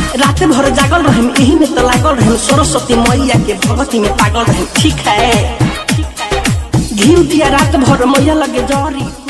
रात भर जागल रहे यही में तो लागल रहे सरस्वती मैया के भगवती में पागल रहे ठीक है घी दिया रात भर मैया लगे जरी